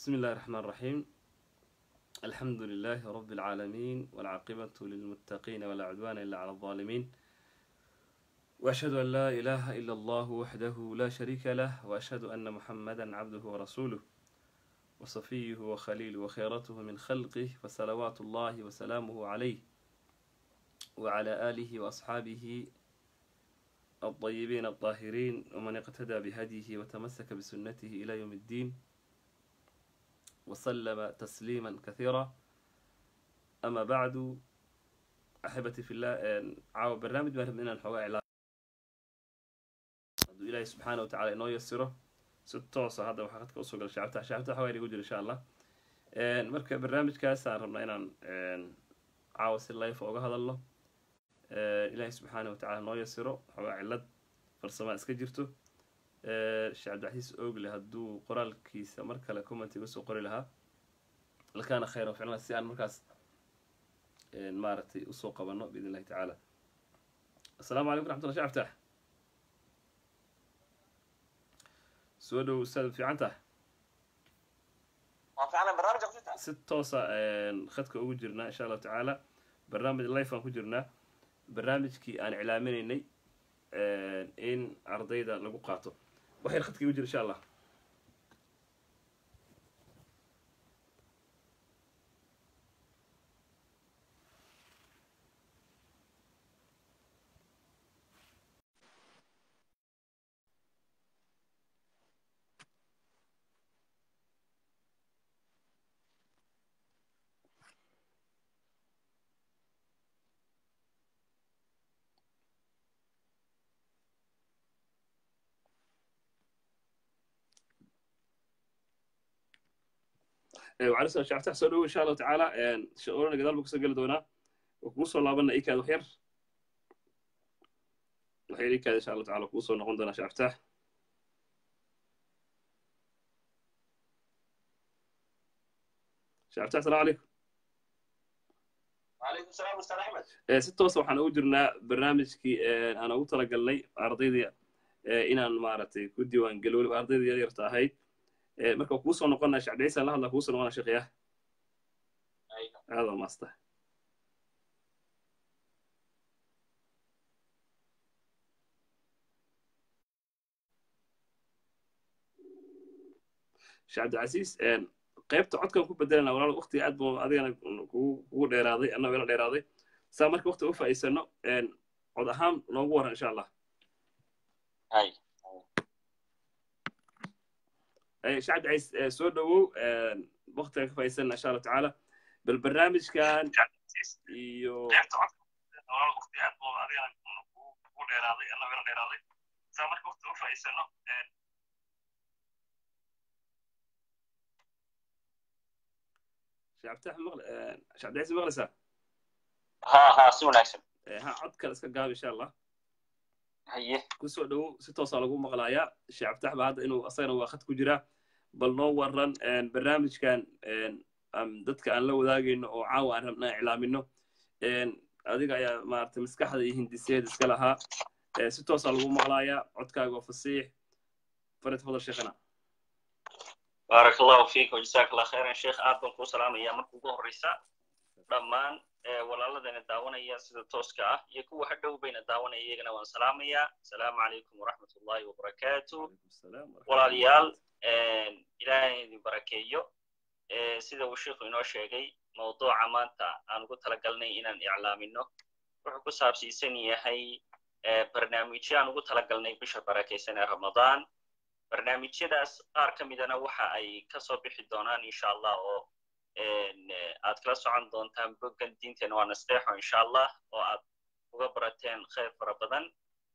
بسم الله الرحمن الرحيم الحمد لله رب العالمين والعاقبة للمتقين ولا عدوان إلا على الظالمين وأشهد أن لا إله إلا الله وحده لا شريك له وأشهد أن محمدا عبده ورسوله وصفيه وخليله وخيرته من خلقه فصلوات الله وسلامه عليه وعلى آله وأصحابه الطيبين الطاهرين ومن اقتدى بهديه وتمسك بسنته إلى يوم الدين وسلم تسليما كثيرا أما بعد أحبتي في الله عاو برنامج ما من الحواء إلى إلهي سبحانه وتعالى إنه يسره ستوصى هذا وحقتك أصول شعبتها شعبتها حوالي يقول إن شاء الله مركب برنامج كاسان ربنا إن عاو سلاي فوق هذا الله إلهي سبحانه وتعالى إنه يسره حواء علد فرسما اسكجرته sheekh cabdixasiis oogle hadduu qoraalkiisa mar kale comment iga soo qori lahaa lakaana khayra ficlan si aan markaas maaragtay usoo qabano biidn illahi tacaala assalaamu calaykum raxmatullah shee abtax soo dhow ustaad fiican tahay si toosa khadka ugu jirnaa insha allahu tacaala barnaamij life aan ku jirnaa barnaamijkii aan iclaaminaynay in ardayda lagu qaato waxyar khadka igu jira insha allah وعلى سؤال شعبتها سؤال إن شاء الله تعالى شؤوننا قدال بكسر قل دونا وكوسو لابنا إيكاد وحير وحير إيكاد إن شاء الله تعالى كوسو نقول دونا شعبتها شعبتها السلام عليكم وعليكم السلام استاذ احمد si toosa waxaan ugu jirnaa barnaamijkii aan ugu talagalnay ardaydii inaan maaragtay ku diiwaan gelo weliba ardaydii yaryarta ahayd marka kuu soo noqonaa sheekh ciise la hadla kuu soo noqonaa sheekh yah aada waa maasta sheekh cabdicasiis qaybta codkan ku bedelana walaal waqtiga aad buu adigana kugu dheeraaday annagoo ila dheeraaday saa marka waqti u faa'iidsano cod ahaan noogu waran insha allah shacab ciis soo dhowow waqtiga ka faa'iidsana insha allah tacaala bal barnaamijkan iyo shacabtax maql shacabdicis maqlaysaa ha ha si wanaagsan ha cod kale iska gaab insha allah haye kusoo dhowow si toosaa lagu maqlayaa shacabtax ba hadda inuu asagana waa khad ku jiraa bal noo waran barnaamijkan dadka aan la wadaagayno oo caawa aan rabna iclaamino adiga ayaa maaragtay maskaxda iyo hindiseed iska lahaa si toosaa lagu maqlayaa codkaaga oo fasiix farid fadal sheekhana baarak allahu fiika wajazaak allah khayran sheekh aad baan kuu salaamaya marka ugu horreysa dhammaan walaaladana daawanaya sida tooska ah iyo kuwa hadhow bayna daawanaya iyagana waan salaamayaa asalaamu calaykum waraxmat ullahi wabarakaatu walaalayaal ilaahay idin barakeeyo sida uu sheikhu inoo sheegay mawduuca maanta aan ugu talagalnay inaan iclaamino wuxuu ku saabsiisan yahay barnaamijyo aan ugu talagalnay bisha barakaysan ee ramadaan barnaamijyadaas qaar ka midana waxa ay kasoo bixi doonaan insha allah oo aad kala socon doontaan boggan diinteena waa nasteexo insha allah oo aad uga barateen khayr fara badan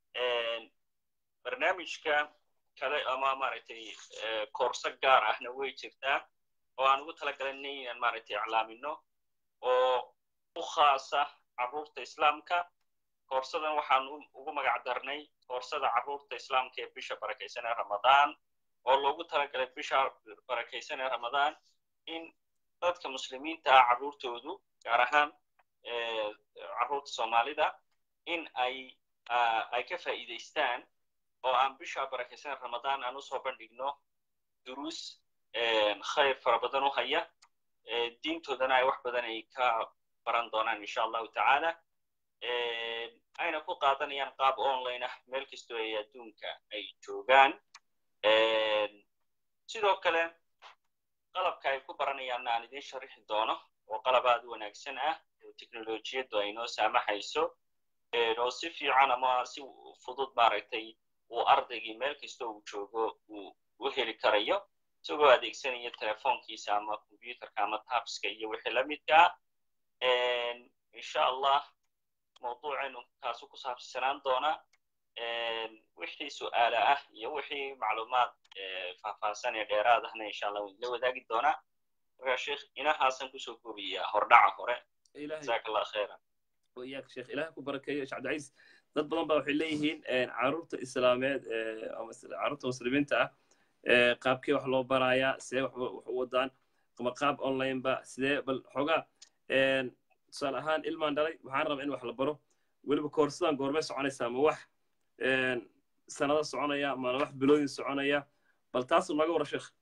barnaamijka kale ama maaragtay koorso gaar ahna way jirtaa oo aan ugu talagalanay inaan maaragtay iclaamino oo u khaasa carruurta islaamka koorsadan waxaan ugu magac darnay koorsada carruurta islaamka ee bisha barakaysan ee ramadaan oo loogu talagalay bisha barakaysan ee ramadaan in dadka muslimiinta ah carruurtoodu gaar ahaan carruurta soomaalida in ay ay ka faa'iidaystaan oo aan bisha barakaysan ramadaan aan usoo bandhigno duruus khayr fara badan u haya diintoodana ay wax badan ay ka baran doonaan insha allahu tacaala ayna ku qaadanayaan qaab online ah meel kastoo ay adduunka ay joogaan sidoo kale qalabka ay ku baranayaanna aan idiin sharixi doono oo qalab aad u wanaagsan ah oo teknolojiyaddu ay noo saamaxayso oo si fiican ama si fudud maaragtay uu ardaygii meel kastoo uu joogo uu u heli karayo isagoo adeegsanaya telefoonkiisa ama combyuterka ama tabska iyo wixii la midkaa insha allah mawduucaynu kaasu ku saabsanaan doona wixii su'aala ah iyo wixii macluumaad faahfaahsan ee dheeraad ahna insha allah waan idila wadaagi doonaa marka sheekh inahaasan kusoo koobiyaa hordhaca hore jazaak allah khayran وإياك شيخ إلهك وبركة شيخ عبد العزيز dad badan baa waxay leeyihiin caruurta islaameed caruurta muslimiinta ah qaabkee wax loo barayaa sidee wax u wadaan ama qaab online ba sidee bal xoogaa tusaale ahaan ilmaan dhalay waxaan rabaa in wax la baro weliba koorsadan goormay soconaysaa ma wax sanado soconaya mana wax bilooyin soconaya bal taasu naga wara sheekh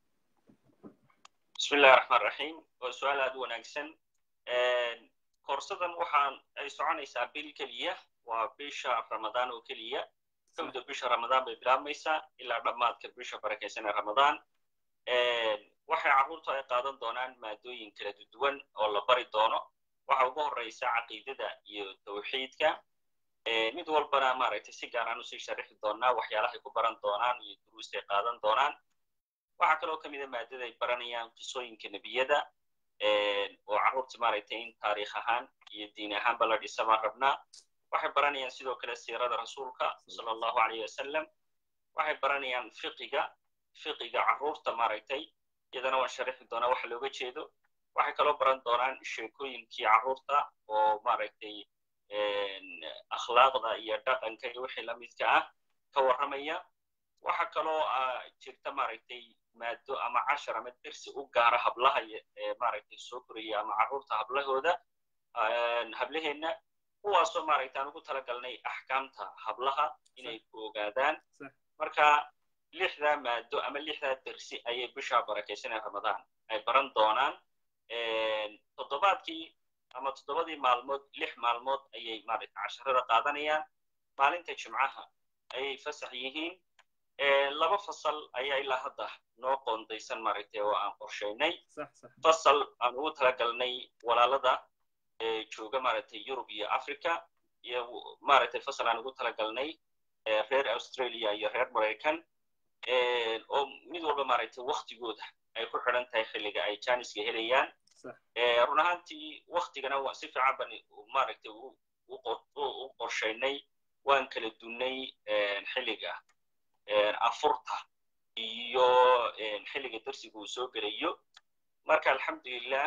bismi illahi raxmaan raxiim waa su-aal aad u wanaagsan koorsadan waxaan ay soconaysaa bil keliya waa bisha ramadaan oo keliya kowda bisha ramadaan bay bilaabmaysaa ilaa dhammaadka bisha barakaysan ee ramadaan waxay carruurtu ay qaadan doonaan maadooyin kala duwan oo la bari doono waxa ugu horreysa caqiidada iyo tawxiidka mid walbana maaragtay si gaaraan usii sharixi doonaa waxyaalahay ku baran doonaan iyo duruustay qaadan doonaan waxaa kaloo ka mida maadada ay baranayaan qisooyinka nebiyada oo carruurta maaragtay in taariikh ahaan iyo diin ahaanba la dhisa baan rabnaa waxay baranayaan sidoo kale siirada rasuulka sala allahu alayh wasalam waxay baranayaan fiqiga fiqiga carruurta maaragtay iyadana waan sharixi doonaa waxa looga jeedo waxay kaloo baran doonaan sheekooyinkii carruurta oo maaragtay akhlaaqda iyo dhaqanka iyo wixii la midka ah ka warramaya waxa kaloo jirta maaragtay maado ama cashar ama dersi u gaara hablaha maaragtay soo koraya ama carruurta hablahooda hablaheenna kuwaasoo maaragtay aan ugu talagalnay axkaamta hablaha inay ku ogaadaan marka lixdaa maado ama lixdaa dersi ayay bishaa barakaysanee ramadaan ay baran doonaan toddobaadkii ama toddobadii maalmood lix maalmood ayay maaragtay casharada qaadanayaan maalinta jimcaha ayay fasax yihiin laba fasal ayaa ilaa hadda noo qoondaysan maaragtay oo aan qorshaynay fasal aan ugu talagalnay walaalada jooga maaragtay yurub iyo africa iyo maaragtay fasal aan ugu talagalnay reer australia iyo reer maraykan oo mid walba maaragtay waktigooda ay ku xidhan tahay xilliga ay janiska helayaan run ahaantii waktigana waa si fiican ban maaragtay u qorshaynay waan kala dunnay xilliga afurta iyo xilliga darsiga uu soo gelayo marka alxamdulilah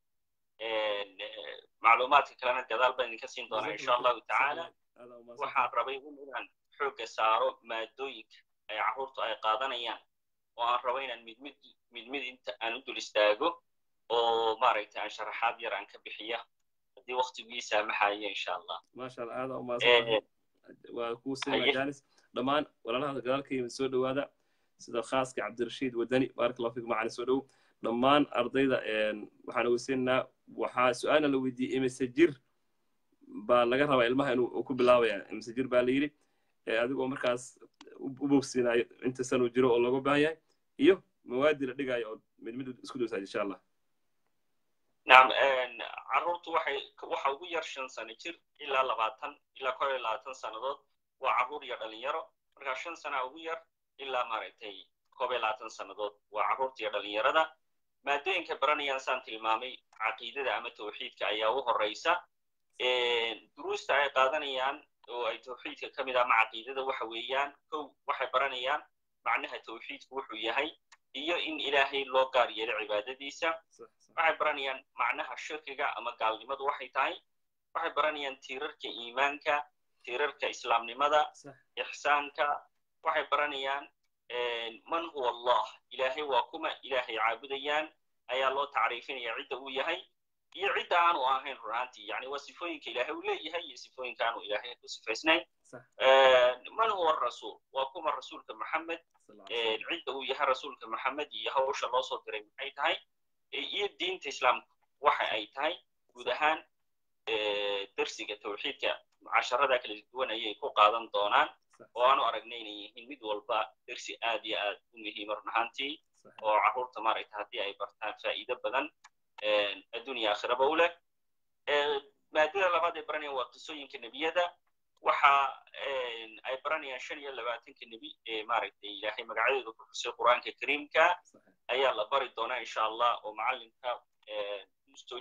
macluumaadka kalena gadaal baan idinka siin doonaa insha allahu tacaala waxaan rabay inaan xoogga saaro maadooyinka ay carruurtu ay qaadanayaan oo aan rabo inaan mid mid mid mid inta aan u dul istaago oo maaragtay aan sharaxaad yar aan ka bixiya haddii waktigii saamaxaya insha allah maasha allah aada umaasan waa kuu siina janis dhammaan walaalaha gadaalkayma soo dhowaada sida khaaska cabdirashiid wadani baarak allah fikum macana soo dhow dhammaan ardayda waxaan ogeysiinaynaa waxaa su-aalna la weydiiyey imise jir baa laga rabaa ilmaha inuu ku bilaabaya imise jir baa la yidhi adigoo markaas u bogsiinayo inta sanuu jiro oo looga baahan yahay iyo mawaadi la dhigayo oo mid mid isku dowsaad insha allah nacam carruurtu waxay waxa ugu yar shan sano jir ilaa labaatan ilaa kor iyo labaatan sannadood waa carruur iyo dhalinyaro marka shan sana ugu yar ilaa maaragtay koob iyo labaatan sannadood waa carruurta iyo dhalinyarada maadooyinka baranayaan saan tilmaamay caqiidada ama tawxiidka ayaa u horreysa duruusta ay qaadanayaan oo ay tawxiidka ka mid ah ama caqiidada waxa weeyaan kow waxay baranayaan macnaha tawxiidku wuxuu yahay iyo in ilaahay loo gaar yeelo cibaadadiisa waxay baranayaan macnaha shirkiga ama gaalnimadu waxay tahay waxay baranayaan tiirarka iimaanka tiirarka islaamnimada ixsaanka waxay baranayaan man huwa allah ilaahay waa kuma ilaahay caabudayaan ayaa loo tacriifinaya cidda uu yahay iyo cidda aanu ahayn runaantii yani waa sifooyinka ilaahay uu leeyahay iyo sifooyinka aanu ilaahay ku sifaysnayn man huwa rasuul waa kuma rasuulka maxamed cidda uu yahay rasuulka maxamed iyo hawsha loo soo diray maxay tahay iyo diinta islaamka waxa ay tahay guud ahaan dersiga tawxiidka casharada kala duwan ayay ku qaadan doonaan oo aanu aragnay inay yihiin mid walba dersi aad iyo aad u muhiima run ahaantii oo carruurta maaragta haddii ay bartaan faa'iido badan addunya aakhiraba u leh maadada labaad ay baranayaan waa qisooyinka nebiyada waxa ay baranayaan shan iyo labaatanka nebi ee maaragtay ilaahay magacyadooda ku xusay qur'aanka kariimka ayaa la bari doonaa insha allah oo macallinka usoo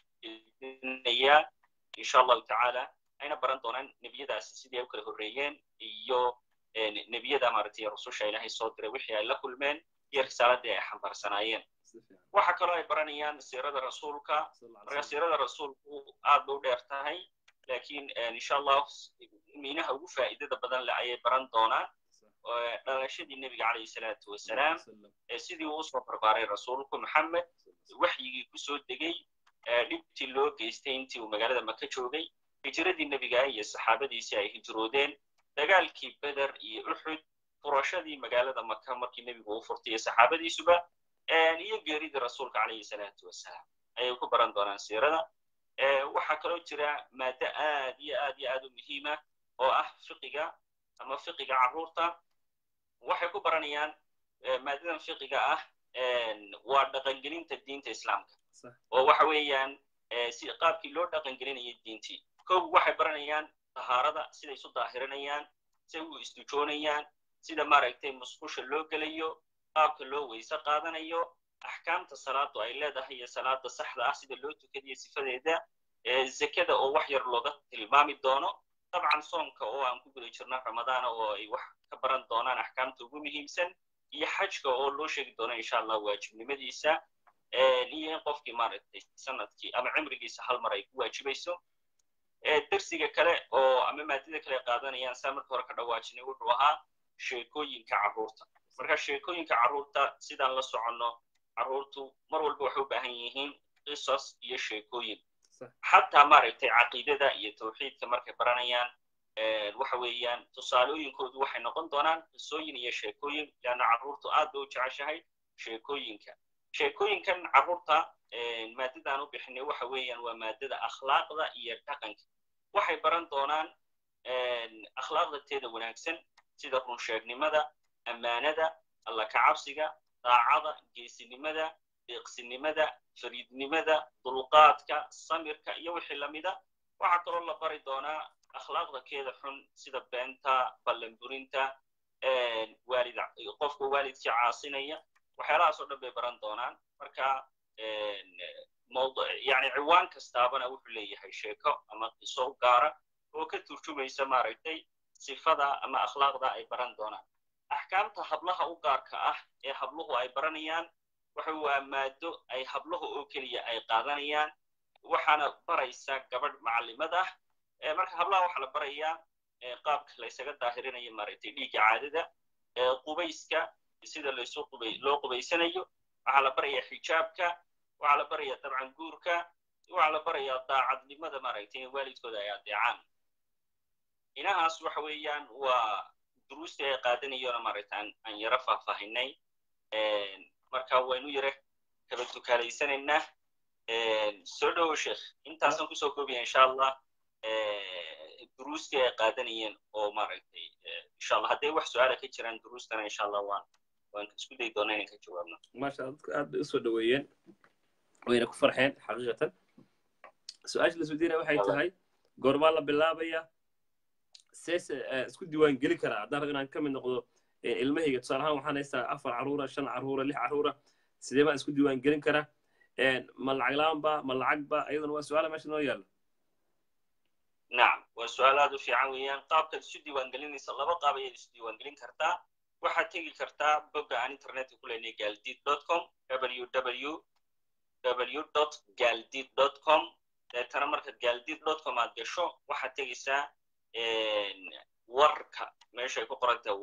jeedinaya insha allahu tacaala ayna baran doonaan nebiyadaasi sidii ay u kala horreeyeen iyo nebiyada maaragtay rususha ilaahay soo diray wixii ay la kulmeen iyo risaaladii ay xambaarsanaayeen waxa kaloo ay baranayaan siirada rasuulka marka siirada rasuulku aad bay u dheer tahay lakiin insha allah miinaha ugu faa'iidada badan leh ayay baran doonaan dhalashadii nebiga calayhi salaatu wasalaam sidii uu usoo barbaaray rasuulku maxamed waxyigii kusoo degey dhibtii loo geystay intii uu magaalada maka joogay hijiradii nebiga iyo saxaabadiisii ay hijroodeen dagaalkii beder iyo uxud furashadii magaalada maka markii nebigu uu furtay iyo saxaabadiisuba iyo geeridii rasuulka calayhi salaatu wasalaam ayay ku baran doonaan siirada waxaa kaloo jira maaddo aad iyo aad iyo aad u muhiima oo ah fiqiga ama fiqiga carruurta waxay ku baranayaan maadadan fiqiga ah waa dhaqangelinta diinta islaamka oo waxa weeyaan si qaabkii loo dhaqangelinayay diintii kow waxay baranayaan tahaarada siday isu daahirinayaan siday u isdujoonayaan sida maaragtay musqusha loo gelayo qaabka loo weyse qaadanayo axkaamta salaadu ay leedahay iyo salaada saxda ah sida loo tukadiyo sifadeeda zekada oo wax yar looga tilmaami doono dabcan soonka oo aan ku guda jirno ramadaana oo ay wax ka baran doonaan axkaamta ugu muhiimsan iyo xajka oo loo sheegi doono insha allah waajibnimadiisa iyo in qofkii maaragtay sanadkii ama cimrigiisa hal mar ay ku waajibayso dersiga kale oo ama maadada kale qaadanayaan saa marka hore ka dhawaajinay wuxuu ahaa sheekooyinka carruurta marka sheekooyinka carruurta sidaan la soconno carruurtu mar walba waxay u baahan yihiin qisas iyo sheekooyin xataa maaragtay caqiidada iyo tawxiidka markay baranayaan waxa weeyaan tusaalooyinkoodu waxay noqon doonaan qisooyin iyo sheekooyin leanna carruurtu aad bay u jeceshahay sheekooyinka sheekooyinkan carruurta maadadaan u bixinay waxa weeyaan waa maadada akhlaaqda iyo dhaqanka waxay baran doonaan akhlaaqda teeda wanaagsan sida runsheegnimada ammaanada alla kacabsiga daacada geesinimada deeqsinimada fariidnimada dulqaadka samirka iyo wixii lamida waxaa kaloo la bari doonaa akhlaaqda keeda xun sida beenta ballanburinta waalid qofka waalidkii caasinaya waxyaalahaas oo dhan bay baran doonaan marka yani ciwaan kastaabana wuxuu leeyahay sheeko ama qiso gaara oo ka turjumaysa maaragtay sifada ama akhlaaqda ay baran doonaan axkaamta hablaha u gaarka ah ee habluhu ay baranayaan waxa waa maado ay habluhu oo keliya ay qaadanayaan waxaana baraysa gabadh macallimad ah marka hablaha waxaa la barayaa qaabka laysaga daahirinayo maaragtay dhiigga caadada qubayska sida laysu qubay loo qubaysanayo waxaa la barayaa xijaabka waxaa la barayaa dabcan guurka waxaa la barayaa daacadnimada maaragtay in waalidkooda ay adeecaan inahaas waxa weeyaan waa duruustii ay qaadanayona maaragta aan yaro faahfaahinay marka waynu yare kala tukaalaysanaynaa soo dhowo sheekh intaasaan kusoo koobaya insha allah duruustii ay qaadanayeen oo maaragtay insha allah hadday wax su-aala ka jiraan duruustana insha allah waan waan isku dayi doonaa inaan ka jawaabno maasha dadku aad bay usoo dhoweeyeen wayna ku farxeen xaqiiqatan su-aasha la sudiinaya waxay tahay goormaa la bilaabaya sees isku diiwaan gelin karaa haddaan rabo inaan ka mid noqdo ilmahayga tusaale ahaan waxaan haystaa afar carruura shan carruura lix carruura sidee baan isku diiwaan gelin karaa ma lacag la-aanba ma lacagba iyaduna waa su-aala meesha noo yaalla nacam waa su-aal aad u fiican weeyaan qaabkaad isu diiwaangelinaysa laba qaab ayaad isu diiwaangelin kartaa waxaad tegi kartaa bogga aan internetka ku leynay galdid com www w galdid com deetana markaad galdid com aad gasho waxaad tegaysaa warka meeshay ku qoran tahay war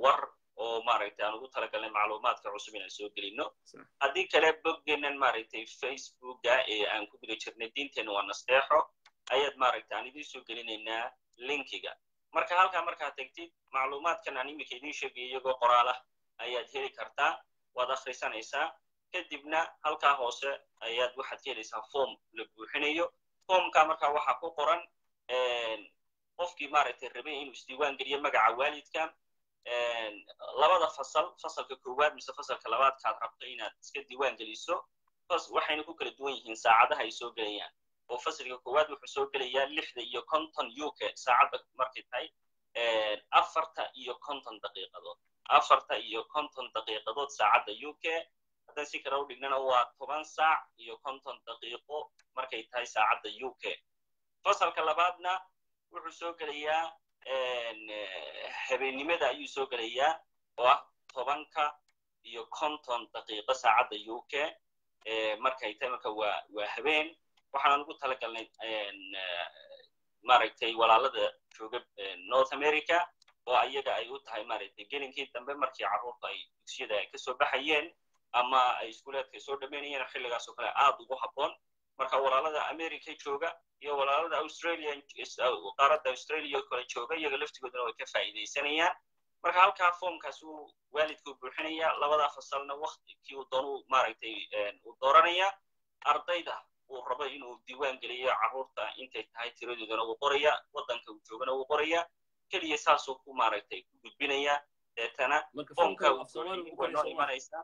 oo maaragtay aan ugu talagalnay macluumaadka cusub inaan soo gelino Sax. haddii kale boggeenan maaragtay facebooka ee aan ku guda jirnay diinteenna waa nasteexo ayaad maaragtay aan idiin soo gelinaynaa linkiga marka halkaa markaad tegtid macluumaadkan aan iminka idiin sheegay iyagoo qoraal ah ayaad heli kartaa waad akhrisanaysaa kadibna halkaa hoose ayaad waxaad ka helaysaa form la buuxinayo formka markaa waxaa ku qoran qofkii maaragtay rabay inuu isdiiwaan geliyo magaca waalidka labada fasal fasalka koowaad mise fasalka labaadkaad rabto inaad iska diiwaan geliso waxayna ku kala duwan yihiin saacadaha ay soo gelayaan oo fasalka koowaad wuxuu soo gelayaa lixda iyo konton uk saacadda markay tahay afarta iyo konton daqiiqadood afarta iyo konton daqiiqadood saacadda uk haddaan si kale u dhignana waa toban saac iyo konton daqiiqo markay tahay saacadda uk fasalka labaadna wuxuu soo gelayaa habeennimada ayuu soo gelayaa oo ah tobanka iyo konton daqiiqo saacadda uk markay tahay marka waa waa habeen waxaan ugu talagalnay maaragtay walaalada jooga north america oo ayaga ay u tahay maaragtay gelinkii dambe markii carruurta ay dugsiyada ay kasoo baxayeen ama ay iskuulaadka soo dhammaynayeen xilligaas oo kale aad ugu habboon marka walaalada america jooga iyo walaalada australia qaaradda australia oo kale jooga iyaga laftigooduna way ka faa'iidaysanayaan marka halkaa foomkaas uu waalidku buuxinaya labada fasalna waktikii uu doonu maaragtay uu dooranaya ardayda uu rabo inuu diiwaan geliyo carruurta intay tahay tiradoodana uu qoraya waddanka uu joogana uu qoraya keliya saasuu ku maaragtay ku gudbinaya deetana foomka way noo imanaysaa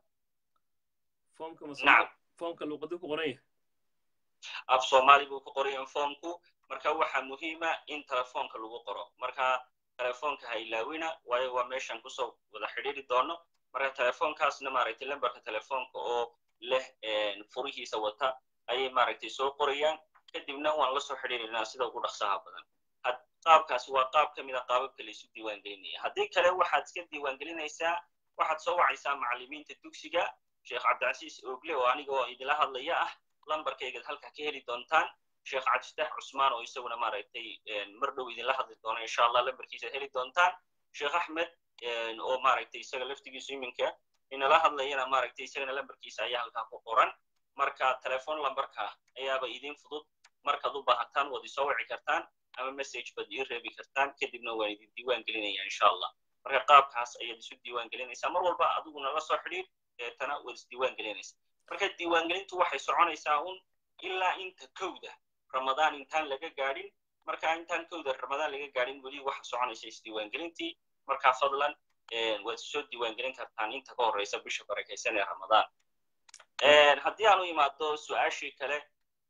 nacam foomka luuqadu ku qoran yahay af soomaali buu ku qorayan foomku marka waxaa muhiima in telefoonka lagu qoro marka telefoonka ha ilaawina waayo waa meeshan kusoo wada xidhiiri doono marka telefoonkaasna maaragtay lambarka telefoonka oo leh furihiisa wata ayay maaragtay soo qorayaan kadibna waan la soo xidhiirinaa sida ugu dhaqsaha badan qaabkaasi waa qaab ka mid a qaababka laysu diiwaangelinaya haddii kale waxaad iska diiwaangelinaysaa waxaad soo wacaysaa macallimiinta dugsiga sheekh cabdicasiis ogle oo aniga oo idila hadlaya ah lambarkaygaad halkaa ka heli doontaan sheekh cabdifatax cusmaan oo isaguna maaragtay mar dhow idinla hadli doona insha allah lambarkiisaad heli doontaan sheekh axmed oo maaragtay isaga laftigiisu iminka inala hadlayana maaragtay isagana lambarkiisa ayaa halkaa ku qoran marka telefon lambarka ayaaba idin fudud markaad u baahataan waad isoo wici kartaan ama message baad ii reebi kartaan kadibna waan idin diiwaan gelinaya insha allah marka qaabkaas ayaad isu diiwaan gelinaysaa mar walba adiguna la soo xidhiir deetana waad isdiiwaan gelinaysaa marka diiwaangelintu waxay soconaysaa un ilaa inta kowda ramadaan intaan laga gaadhin marka intaan kowda ramadaan laga gaadhin weli waxa soconaysa isdiiwaangelintii marka fadlan waad soo diiwaangelin kartaan inta ka horreysa bisha barakaysan ee ramadaan haddii aan u imaado su-aashii kale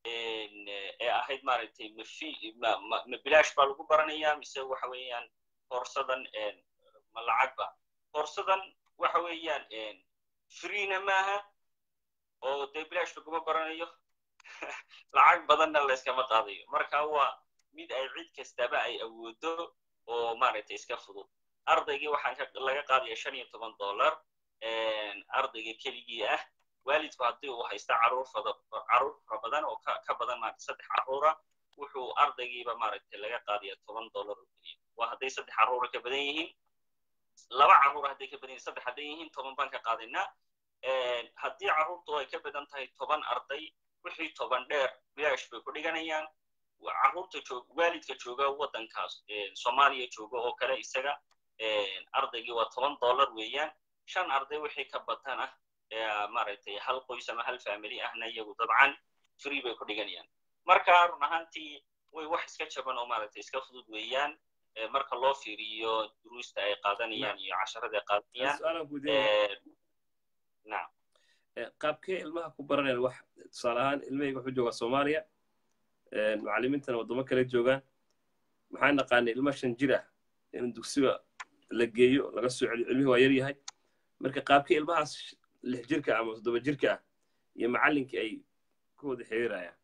ee ahayd maaragtay mafi ma ma bilaash baa lagu baranayaa mise waxa weeyaan koorsadan ma lacagba koorsadan waxa weeyaan freena maaha oo dee bilaash laguma baranayo lacag badanna layskama qaadayo marka waa mid ay cid kastaba ay awoodo oo maaragtay iska fudud ardaygii waxaan laga qaadaya shan iyo toban dollar ardayga keligii ah waalidku haddii uu haysta caruur caruur fara badan oo ka badan maarata saddex carruura wuxuu ardaygiiba maaragtay laga qaadaya toban dollar oo keliya waa hadday saddex carruura ka badan yihiin laba carruur hadday ka badan yihin saddex hadday yihiin toban baan ka qaadaynaa haddii carruurtu ay ka badan tahay toban arday wixii toban dheer bilaash bay ku dhiganayaan carruurta joog waalidka jooga waddankaas soomaaliya jooga oo kale isaga ardaygii waa toban dollar weeyaan shan arday wixii ka batan ah maaragtay hal qoys ama hal family ahna iyagu dabcan free bay ku dhiganayaan marka run ahaantii way wax iska jaban oo maaragtay iska fudud weeyaan marka loo fiiriyo duruusta ay qaadanayaan iyo casharada ay qaadanayaan nacam qaabkee ilmaha ku baranayaan wax tusaale ahaan ilmahayga wuxuu joogaa soomaaliya macallimiintana waddamo kale joogaan maxaa naqaanay ilma shan jir ah in dugsiga la geeyo laga soo celiyo ilmihii waa yar yahay marka qaabkee ilmahaas lix jirka ama toddoba jirka ah iyo macallinkii ay ku wada xiriirayaan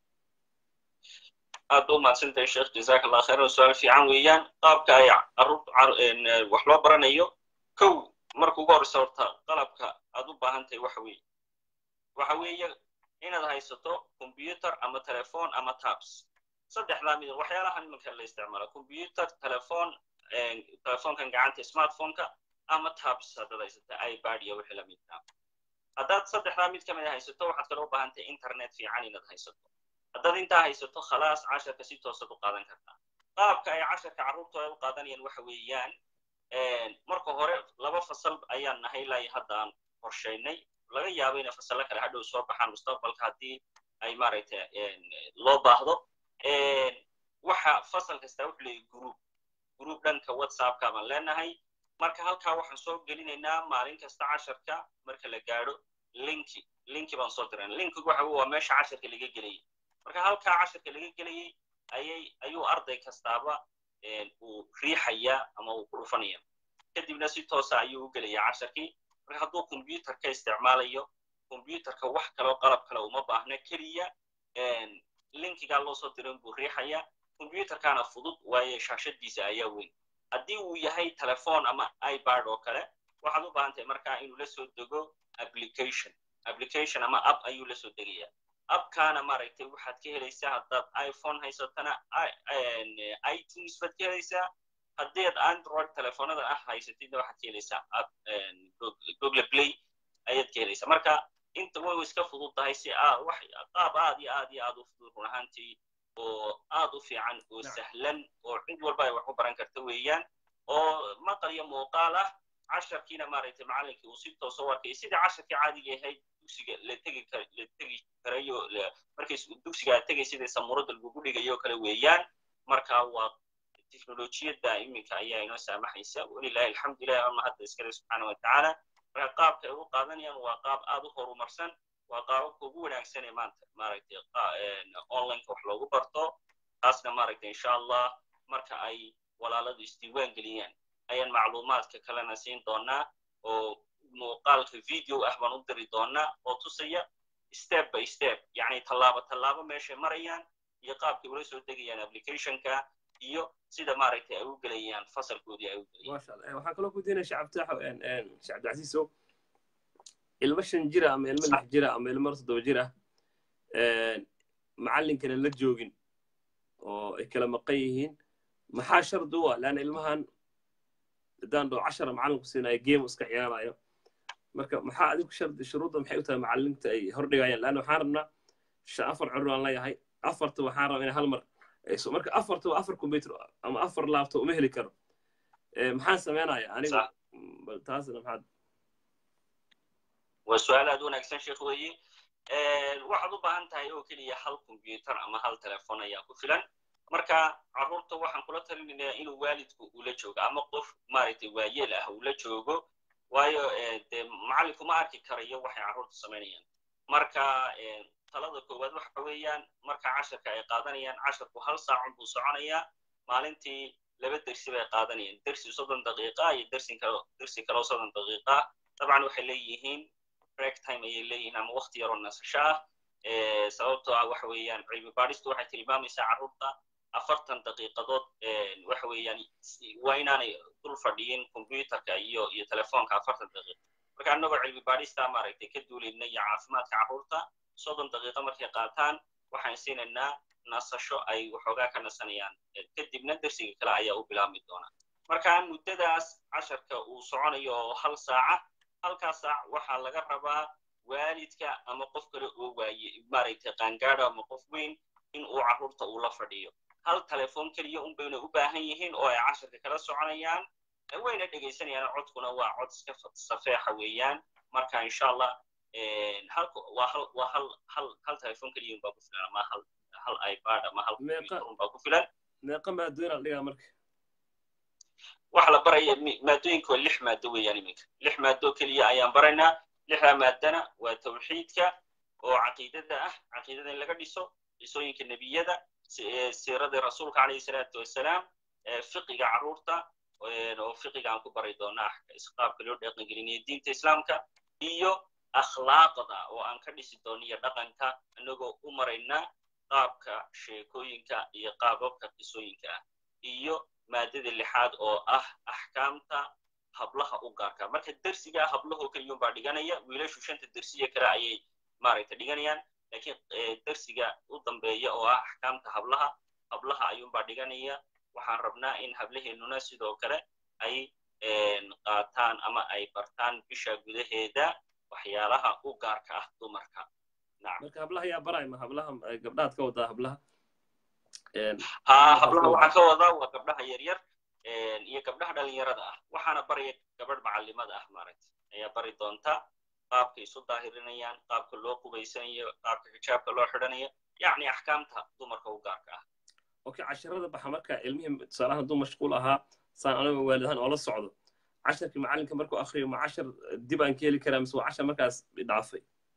aad ba umahadsantahay sheekh jazaak allah khayran su-aal fiican weeyaan qaabka ay carruur wax loo baranayo kow marka ugu horreysa horta qalabka aad u baahan tahay waxa weeye waxa weeye inaad haysato combyuter ama telefon ama tabs saddexdaa mid waxyaalahan imanka la isticmaala combyuter telefon telefonkan gacanta smartphoneka ama tabs haddaad haysata ibad iyo wixii lamidka haddaad saddexdaa mid ka mid a haysato waxaad kale u baahan tahay internet fiican inaad haysato haddaad intaa haysato khalaas casharka si toosad u qaadan kartaa qaabka ay casharka carruurtu ay u qaadanayaan waxa weeyaan marka hore laba fasal ayaan nahay ilaa hadda aan qorshaynay laga yaabo inay fasallo kale hadhow soo baxaan mustaqbalka haddii ay maaragtay loo baahdo waxa fasal kasta wuxuu leeyahy group group dhanka whatsappka baan leenahay marka halkaa waxaan soo gelinaynaa maalin kasta casharka marka la gaadho linki linki baan soo dirana linkigu waxa waa meesha casharka laga gelayay marka halkaa casharka laga gelayay ayay ayuu arday kastaaba uu riixaya ama uu ku dhufanaya kadibna si toosa ayuu u gelaya casharkii marka hadduu combyuterka isticmaalayo combyuterka wax kaloo qalab kale uma baahna keliya linkigaa loo soo diran buu riixaya combyuterkana fudud waayo shaashadiisa ayaa weyn haddii uu yahay telefon ama ibard oo kale waxaad u baahan tahay markaa inuu la soo dego application application ama app ayuu la soo degaya appkana maaragtay waxaad ka helaysaa haddaad iphone haysatana itunes baad ka helaysaa haddaad android telefonada ah haysatidna waxaad ka helaysaa app google play ayaad ka helaysaa marka inta way iska fudud tahay si wax qaab aad iyo aad iyo aad u fudud run ahaantii oo aad u fiican oo sahlan oo cid walba ay wax ku baran karta weeyaan oo maqal iyo muuqaal ah casharkiina maaragtay macallinkii uu si toosa u arkay sidii casharkii caadiga ahayd dugsiga la tegi kar la tegi karayo markay dugsiga aad tegay sidii samuurada lagugu dhigayo kale weeyaan marka waa teknolojiyadda iminka ayaa inoo saamaxaysa walilahi alxamdulilah ama hadda iskale subxaana watacaala marka qaabka ay u qaadanayaan waa qaab aad u horumarsan waa qaababka ugu wanaagsan ee maanta maaragtay onlineka wax loogu barto taasna maaragtay insha allah marka ay walaaladu isdiiwaan geliyaan ayaan macluumaadka kalena siin doonaa oo muuqaalka video ah baan u diri doonaa oo tusaya step by step yani tallaabo tallaabo meeshay marayaan iyo qaabkay ula soo degayaan applicationka iyo sida maaragtay ay u gelayaan fasalkoodii ay u gelayaan masha allah waxaan kaloo ku diinaya sheekh abditaxo sheekh cabdicasiisow ilmo shan jira ama ilmo lix jira ama ilmo toddoba jir ah macallinkana la joogin oo ay kala maqan yihiin maxaa shardi u ah leanna ilmahan haddaan dhoo cashara macallinku siinayo game iska ciyaarayo marka maxaa adigu shardi shuruudda maxay u tahay macallinta ay hordhigayaan leanna waxaan rabnaa shan afar curur aan leeyahay afarta waxaan rabaa inay hal mar ayso marka afarta waa afar computer ama afar laptop uma heli karo maxaan sameynaya aniga taasna maxaad waa su-aal aad wanaagsan sheekh weeye waxaad u baahan tahay oo keliya hal combyuter ama hal telefon ayaa ku filan marka carruurta waxaan kula talinayaa inuu waalidku ula joogo ama qof maaragtay waayeel ah ula joogo waayo dee macallinku ma arki karayo waxay carruurtu samaynayaan marka talada koowaad waxa weeyaan marka casharka ay qaadanayaan casharku hal saacun buu soconayaa maalintii laba dersi bay qaadanayaan dersi soddon daqiiqa iyo dersin kalo dersi kaloo soddon daqiiqa dabcan waxay leeyihiin break time ayay leeyihiin ama wakti yaroo nasasho ah sababtoo ah waxa weeyaan cilmi baadhistu waxay tilmaamaysaa carruurta afartan daqiiqadood waxa weeyaan waa inaanay dul fadhiyin combyuterka iyo iyo telefoonka afartan daqiiq marka annagoo cilmi baadhista maaragtay ka duulayna iyo caafimaadka carruurta soddon daqiiqo markay qaataan waxaan siinaynaa nasasho ay waxoogaa ka nasanayaan kadibna dersiga kale ayaa u bilaabmi doona marka muddadaas casharka uu soconayo oo hal saaca halkaa saac waxaa laga rabaa waalidka ama qof kale oo waaye maaragtay qaangaadho ama qof weyn in uu carruurta uu la fadhiyo hal telefoon keliya un bayna u baahan yihiin oo ay casharka kala soconayaan wayna dhegaysanayaan codkuna waa cod iska safeexa weeyaan marka insha allah halka waa hal waa hal hal hal telefoon keliya un baa ku filan ama hal hal ipad ama hal computer un baa ku filan meeqa maadoona la dhigaa marka waxa la baraya maadooyinka waa lix maado weeyaan iminka lix maado keliya ayaan baraynaa lixdaa maadana waa tawxiidka oo caqiidada ah caqiidada in laga dhiso dhisooyinka nebiyada siiradii rasuulka calayhi salaatu wasalaam fiqiga carruurta oo fiqiga aan ku bari doonaa qaabka loo dhaqangelinayo diinta islaamka iyo akhlaaqda oo aan ka dhisi doono iyo dhaqanka inagoo u marayna qaabka sheekooyinka iyo qaababka qisooyinka ah iyo maadada lixaad oo ah axkaamta hablaha u gaarka marka dersigaa hablahoo keliyun baa dhiganaya wiilashu shanta dersiya kale ayay maaragta dhiganayaan lakiin dersiga u dambeeya oo ah axkaamta hablaha hablaha ayuunbaa dhiganaya waxaan rabnaa in hablaheennuna sidoo kale ay qaataan ama ay bartaan bisha gudaheeda waxyaalaha u gaarka ah dumarka marka hablaha yaa barayma hablaha gabdhaad ka wadaa hablaha ha hablaha waxaan ka wadaa waa gabdhaha yaryar iyo gabdhaha dhalinyarada ah waxaana baraya gabadh macalimada ah maaragta ayaa bari doonta qaabka isu daahirinayaan qaabka loo qubaysanayo qaabka xijaabka loo xidhanayo yacni axkaamta dumarka u gaarka ah okay casharada baxa marka ilmihii tusaalahan hadduu mashquul ahaa saan anaga waalidahaan oo la socdo casharkii macalinka markuu akriyo ma cashar dib aan ka heli karaa mise waa cashar markaas dhaafay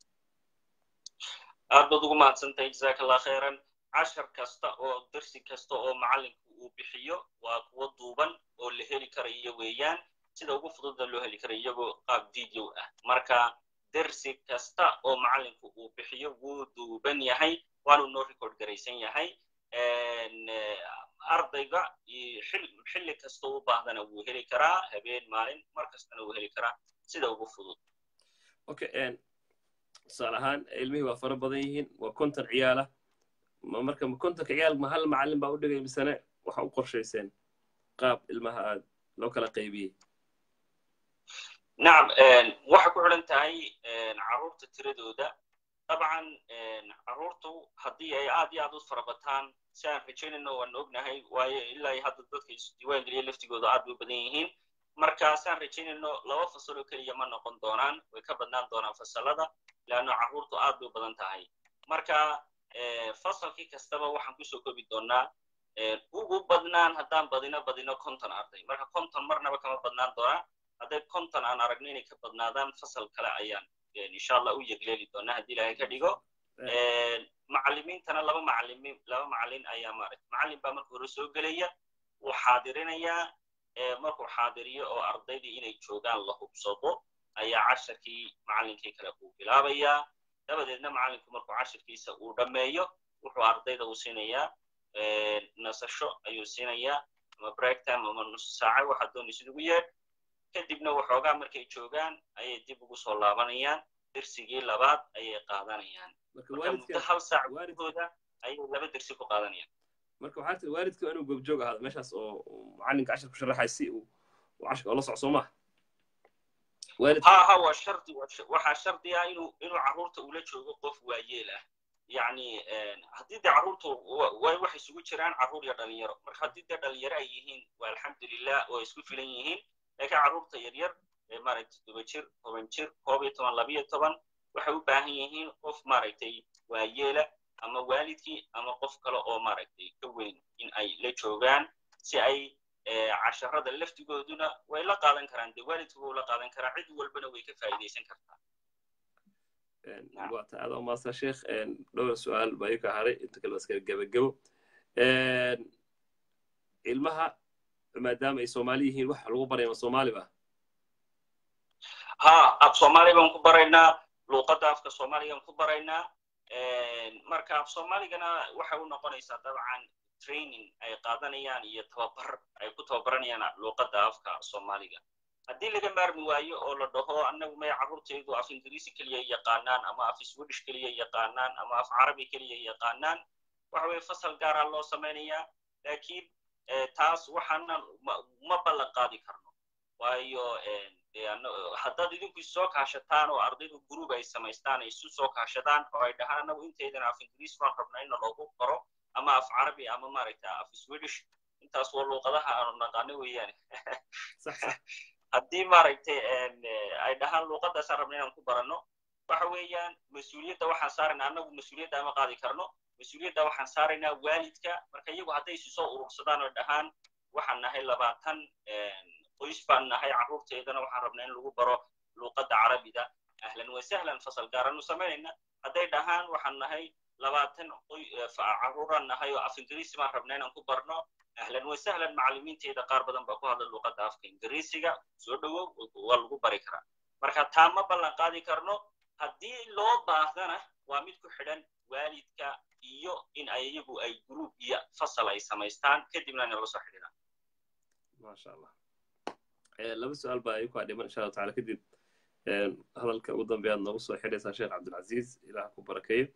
aad baad ugu mahadsantahay jazaaka allah khayran cashar kasta oo dersi kasta oo macalinku uu bixiyo waa kuwo duuban oo la heli karayo weeyaan sida ugu fududda loo heli karayo iyagoo qaab video ah marka dersi kasta oo macalinku uu bixiyo wuu duuban yahay waanu noo record garaysan yahay ardayga xilli kasta u baahdana wuu heli karaa habeen maalin mar kastana wuu heli karaa sida ugu fudud okay tusaale ahaan ilmihii waa fara badan yihiin waa konton ciyaala marka kontonka ciyaal ma hal macallin baa u dhigay misane waxa u qorshayseen qaab ilmaha aad loo kala qaybiyey nacam waxay ku xidhan tahay carruurta tiradooda dabcan carruurtu haddii ay aad iyo aad u farabataan si aan rajaynayno waan ognahay waayo ilaa iyo hadda dadka isdiiwaan geliya laftigooda aad bay u badan yihiin marka si aan rajaynayno laba fasal oo keliya ma noqon doonaan way ka badnaan doonaan fasalada leanno carruurtu aad bay u badan tahay marka fasalkii kastaba waxaan kusoo kobi doonaa ugu badnaan haddaan badino badino konton arday marka konton marnaba kama badnaan doonaa hadday konton aan aragno inay ka badnaadaan fasal kale ayaan insha allah u yegleeli doonaa haddii ilaahay ka dhigo macallimiintana laba macallimiin laba macallin ayaa maaragta macallin baa marka hore soo gelaya wuu xaadirinayaa markuu xaadiriyo oo ardaydii inay joogaan la hubsado ayaa casharkii macallinkii kale uu bilaabayaa dabadeedna macallinku markuu cashirkiisa uu dhammeeyo wuxuu ardayda uu siinayaa nasasho ayuu siinayaa ama break time ama nus saaca waxaa doonaysid ugu yeedh kadibna waxoogaa markay joogaan ayay dib ugu soo laabanayaan dersigii labaad ayay qaadanayaan marka muddo hal saac gudahooda ayay laba dersi ku qaadanayaan marka waxaa tiri waalidka inuu goobjoog ahaado meeshaas oo macallinka cashar ku sharaxay si uu cashirka oo la soco soo maha ha ha waa shardi waxaa shardi ah inuu inuu carruurta ula joogo qof waayeel ah yacni haddii dee carruurtu way waxay isugu jiraan carruur iyo dhalinyaro marka haddii dee dhalinyaro ay yihiin waa alxamdulilah oo isku filan yihiin laakiin carruurta yaryar maaragtay todoba jir toban jir koob iyo toban labiyo toban waxay u baahan yihiin qof maaragtay waayeela ama waalidkii ama qof kale oo maaragtay ka weyn in ay la joogaan si ay casharada laftigooduna way la qaadan karaan dee waalidku wuu la qaadan karaa cid walbana way ka faa'iidaysan kartaa waata aad umaadsan sheekh dhowr su-aal baa ii ka haray inta kale baska gebagebo ilmaha maadaama ay soomaali yihiin wax lagu baraya ma soomaali ba ha af soomaali baan ku baraynaa luuqadda afka soomaaligaan ku baraynaa marka af soomaaligana waxay u noqonaysaa dabcan training ay qaadanayaan iyo tababar ay ku tababaranayaan luuqadda afka soomaaliga haddii laga maarmi waayo oo la dhaho annagu may carruurtaydu af ingiriisi keliya yaqaanaan ama af swedish keliya yaqaanaan ama af carabi keliya yaqaanaan waxa weye fasal gaaraa loo samaynayaa laakiin taas waxaana ma ballan qaadi karno waayo haddaad idinku isoo kaashataan oo ardaydu group ay samaystaan ay isu soo kaashadaan oo ay dhahaan annagu inteydana af ingiriis baan rabnaa in loogu qoro ama af carabi ama maaragta af swedish intaas waa luuqadaha aanu naqaano weeyaane haddii maaragtay ay dhahaan luuqadaasaan rabna inaan ku baranno waxa weeyaan mas-uuliyadda waxaan saaraynaa annagu mas-uuliyadda ama qaadi karno mas-uuliyadda waxaan saaraynaa waalidka marka iyagu hadday isu soo urursadaan oo dhahaan waxaan nahay labaatan qoys baan nahay carruurteedana waxaan rabnaa in lagu baro luuqadda carabida ahlan wasahlan fasal gaaranu samaynayna hadday dhahaan waxaan nahay labaatan carruuraan nahay oo af ingiriisi baan rabnaa inaan ku barno ahlan wasahlan macallimiinteeda qaar badan baa ku hadla luuqadda afka ingiriisiga soo dhowow waa lagu bari karaa marka taa ma ballan qaadi karno haddii loo baahdana waa mid ku xidhan waalidka iyo in ay iyagu ay group iyo fasal ay samaystaan kadibna inay la soo xidhiidhaan masha allah laba su-aal baa iku dhiman insha allahu tacala kadib hadalka ugu dambeyaad noogu soo xidhaysaa sheekh cabdilcaziiz ilaah ku barakeeyo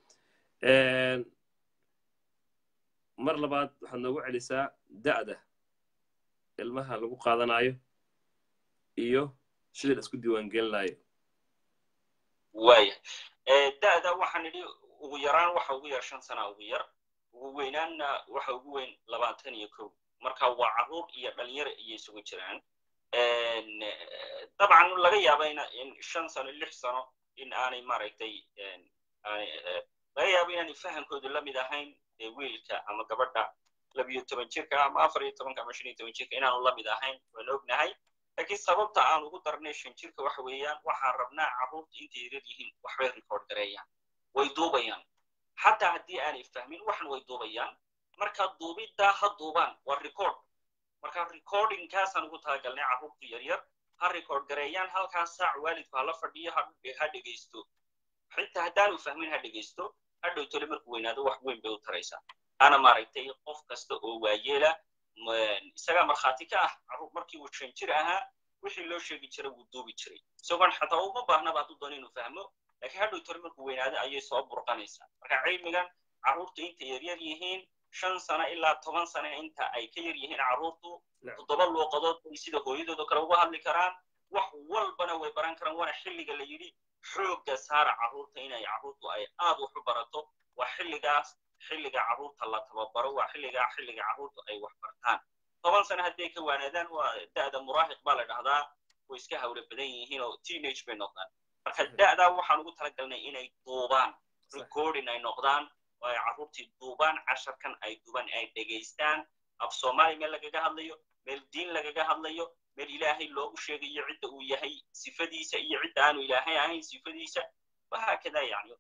mar labaad waxaad noogu celisaa da'da ilmaha lagu qaadanayo iyo sida la isku diiwaangelinayo waaya da'da waxaan idhi ugu yaraan waxa ugu yar shan sana ugu yar ugu weynaanna waxa ugu weyn labaatan iyo kow marka waa carruur iyo dhalinyaro ayay isugu jiraan dabcan laga yaaba in shan sano lix sano in aanay maaragtay laga yaabo inaanay fahamkoodu la mid ahayn wiilka ama gabadha labiyo toban jirka ama afar iyo tobanka ama shan iyo toban jirka inaanu la mid ahayn waan ognahay laakiin sababta aan ugu darnay shan jirka waxa weeyaan waxaan rabnaa carruurta intay yarar yihiin waxbay record gareeyaan way duubayaan xataa haddii aanay fahmin waxna way duubayaan marka duubiddaa ha duubaan waa record marka recordingkaasaan ugu talagalnay carruurtu yaryar ha record gareeyaan halkaas saac waalidku hala fadhiyo ha dhegaysto xitaa haddaanu fahmin ha dhegaysto hadhow tole markuu weynaado wax weyn bay u taraysaa ana maaragtay qof kasta oo waayeela isagaa markhaati ka ah carruur markii uu shan jir ahaa wixii loo sheegi jiray wuu duubi jiray isagoon xataa uma baahnaba hadduu doono inuu fahmo laakiin hadhow tole markuu weynaado ayay soo burqanaysaa marka cilmigan carruurta inta yaryar yihiin shan sano ilaa toban sano inta ay ka yar yihiin carruurtu toddoba luuqadood bay sida hooyadoodoo kale uga hadli karaan wax walbana way baran karaan waana xilliga la yidhi xoogga saara carruurta inay carruurtu ay aad wax u barato waa xilligaas xilliga carruurta la tababaro waa xilligaa xilliga carruurtu ay wax bartaan toban sano hadday ka waanaadaan waa da'da muraahiq baa la dhahdaa way iska hawlo badan yihiin oo teenage bay noqdaan marka da'daa waxaan ugu talagalnay inay duubaan recording ay noqdaan oo ay carruurtii duubaan casharkan ay duubaan ay dhegaystaan af soomaali meel lagaga hadlayo meel diin lagaga hadlayo meel ilaahay loogu sheegayo cidda uu yahay sifadiisa iyo cidda aanu ilaahay ahayn sifadiisa wahaakada yani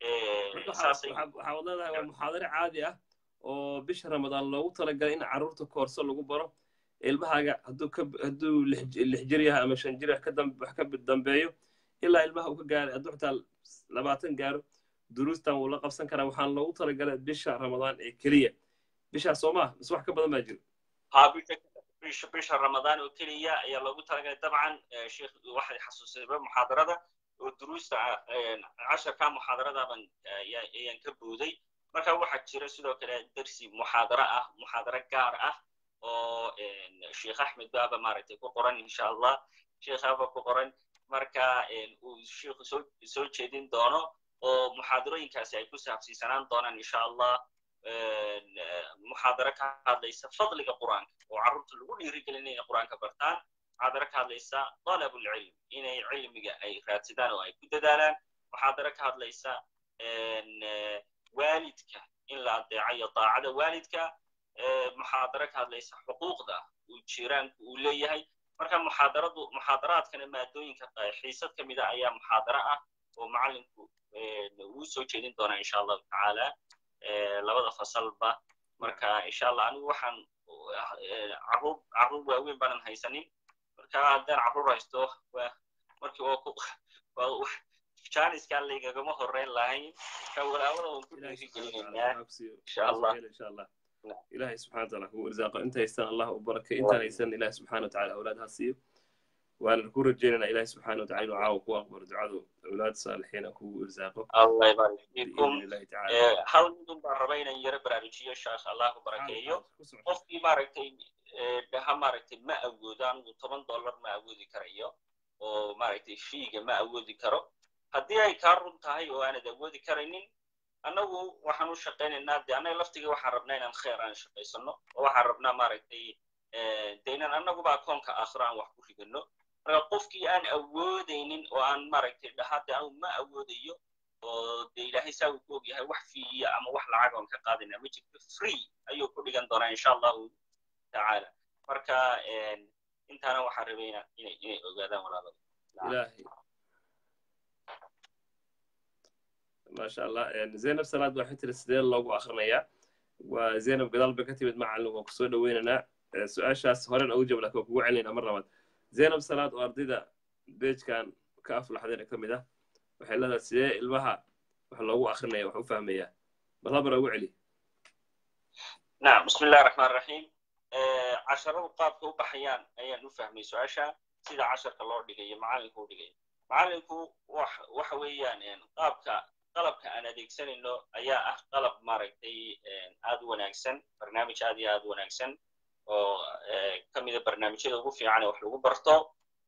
waxaa wad leedahay waa muxaadare caadi ah oo bisha ramadaan loogu talagalay in carruurta koorso lagu baro ilmahaaga hadduu ka hadduu lix jir yahay ama shan jir wax ka dambeeyo ilaa ilmaha uu ka gaaray hadduu xitaa labaatan gaaro duruustan wuu la qabsan karaa waxaan loogu talagalay bisha ramadaan ee keliya bishaas soo maha mise wax ka badan baa jiro bisha bisha ramadaan oo keliya ayaa loogu talagalay dabcan sheekh waxay xasuusayba muxaadarada oo duruusta casharka muxaadaradaban ayaan ka booday marka waxaa jira sidoo kale dersi muxaadaro ah muxaadaro gaar ah oo sheekh axmed baaba maaragtay ku qoran insha allah sheekhaaba ku qoran marka uu sheekhu soo soo jeedin doono oo muxaadarooyinkaasi ay ku saabsiisanaan doonaan insha allah muxaadaro ka hadlaysa fadliga qur'aanka oo carruurta lagu dhiirigelin inay qur'aanka bartaan muxaadaro ka hadlaysa talab ulcilm inay cilmiga ay raadsadaan oo ay ku dadaalaan muxaadaro ka hadlaysa waalidka in la adeecayo daacada waalidka muxaadaro ka hadlaysa xuquuqda uu jiraanku uu leeyahay marka muxaadaradu muxaadaraadkana maadooyinka xiisad ka mida ayaa muxaadaro ah oo macallinku uu soo jeedin doonaa insha allahu tacaala labada fasalba marka insha allah anigu waxaan carruur carruur waaweyn baanan haysanin marka haddaan carruur haysto markii waa janiska laygagama horreyn lahayn ka walaawada waan ku dhiirigelinaynaa insha allah ilahay subxana wataala kugu irsaaqo inta haystaan allah u barakay intaan haysan ilahi subxana wataala awlaad ha siiyo waana ku rajeynana ilahi subxana wataala inuu caawa ku aqbalo ducadu awlaad saalixiina kugu irsaaqo allah ybarik fiikum hal midun baan raba inaan yaro baraarujiyo sheekh allah ku barakeeyo qofkii maaragtay ha maaragtay ma awoodo anigu toban dollar ma awoodi karayo oo maaragtay fiiga ma awoodi karo haddii ay kaa run tahay oo aanad awoodi karaynin annagu waxaan u shaqaynaynaa de annaga laftiga waxaan rabnaa inaan kheer aan shaqaysano oo waxaan rabnaa maaragtay de inaan annaguba akoonka aakhiro aan wax ku ridano marka qofkii aan awoodaynin oo aan maaragtay dhahaa de anigu ma awoodayo oo de ilaahay saa uu ku og yahay wax fiiya ama wax lacag oon ka qaadayna ma jirto free ayuu ku dhigan doonaa insha allahu tacaala marka intaana waxaan rabay inay inay ogaadaan walaalada ilahay maasha allah zaynab salaad waxay tiri sidee loogu akrinayaa waa zaynab gadaal bay ka timid macallin waan kusoo dhoweynaynaa su-aashaas horen ugu jawab lakin waan kugu celinayna mar labaad zaynab salaad oo ardayda beejkan ka aflaxdayna ka mid ah waxay leedahay sidee ilmaha wax loogu akrinaya wax u fahmayaa bal habar ugu celi nacam bismi illahi raxmaan raxiim casharadu qaabka u baxayaan ayaan u fahmay su-aasha sida casharka loo dhigayo macallinku u dhigayo macallinku waxa weeyaan qaabka qalabka aan adeegsanayno ayaa ah qalab maaragtay aad u wanaagsan barnaamij aad iyo aad u wanaagsan oo ka mida barnaamijyada ugu fiican ee wax lagu barto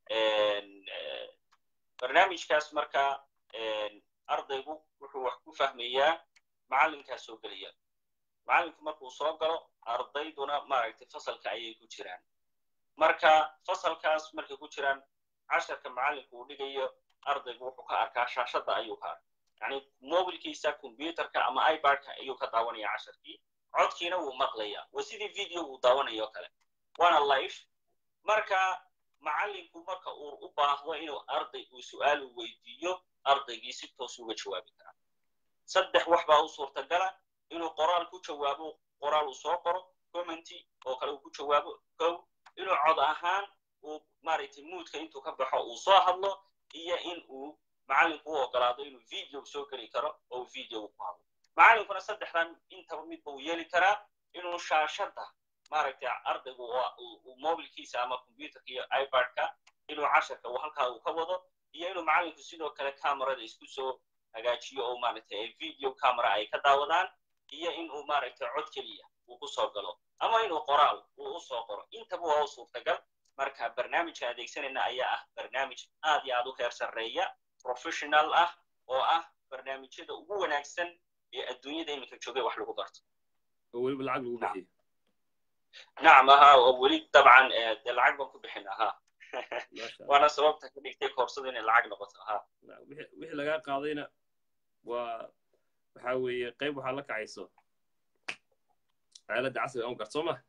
barnaamijkaas marka ardaygu wuxuu wax ku fahmayaa macallinkaa soo gelaya macallinku markuu soo galo ardayduna maaragtay fasalka ayay ku jiraan marka fasalkaas markay ku jiraan casharka macallinku uu dhigayo ardaygu wuxuu ka arkaa shaashadda ayuu ka arkaa yani mobilkiisa combyuterka ama ibardka ayuu ka daawanaya casharkii codkiina wuu maqlaya waa sidii video uu daawanayo kale waana life marka macallinku marka uu u baahdo inuu arday uu su'aalu weydiiyo ardaygii si toos uga jawaabi karaa saddex wax baa u suurtagala inuu qoraal ku jawaabo qoraal uu soo qoro commenty oo kale uu ku jawaabo kow inuu cod ahaan uu maaragtay muudka intuu ka baxo uu soo hadlo iyo in uu macallinku u ogolaado inuu video soo geli karo oo uu video ku hadlo macallinkuna saddexdan intaba midba uu yeeli karaa inuu shaashadda maaragtay ardaygu uu mobilkiisa ama computerka iyo ibardka inuu casharka uu halkaa uu ka wado iyo inuu macallinku sidoo kale camerada isku soo hagaajiyo oo maaragtay ay video camera ay ka daawadaan iyo in uu maaragtay cod keliya uu ku soo galo ama inuu qoraal uu u soo qoro intaba waa u suurtagal marka barnaamijka adeegsanayna ayaa ah barnaamij aad iyo aad u heer sarreeya professional ah oo ah barnaamijyada ugu wanaagsan ee adduunyada iminka joogay wax lagu barto oo weliba lacag lagu bixiyo nacam ahaa oo weli dabcan dee lacag baan ku bixin ahaa waana sababta ka dhigtay koorsada inay lacag noqoto ahaa wixii lagaa qaadayna waa waxa weeye qayb waxaa la kacayso aaladda casriga on kart soo ma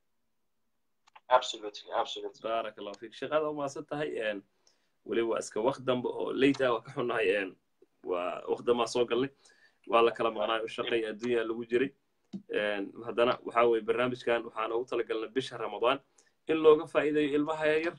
baaraka allahu fiik shaqada umaasan tahay weliba waa iska waqt dambe oo leyta waa ka xunnahay waa waqt dambaa soo galnay waa la kala maqnaayo shaqa iyo adduunya lagu jiray haddana waxa weye barnaamijkan waxaan ugu talagalnay bisha ramadaan in looga faa'iidayo ilmaha yaryar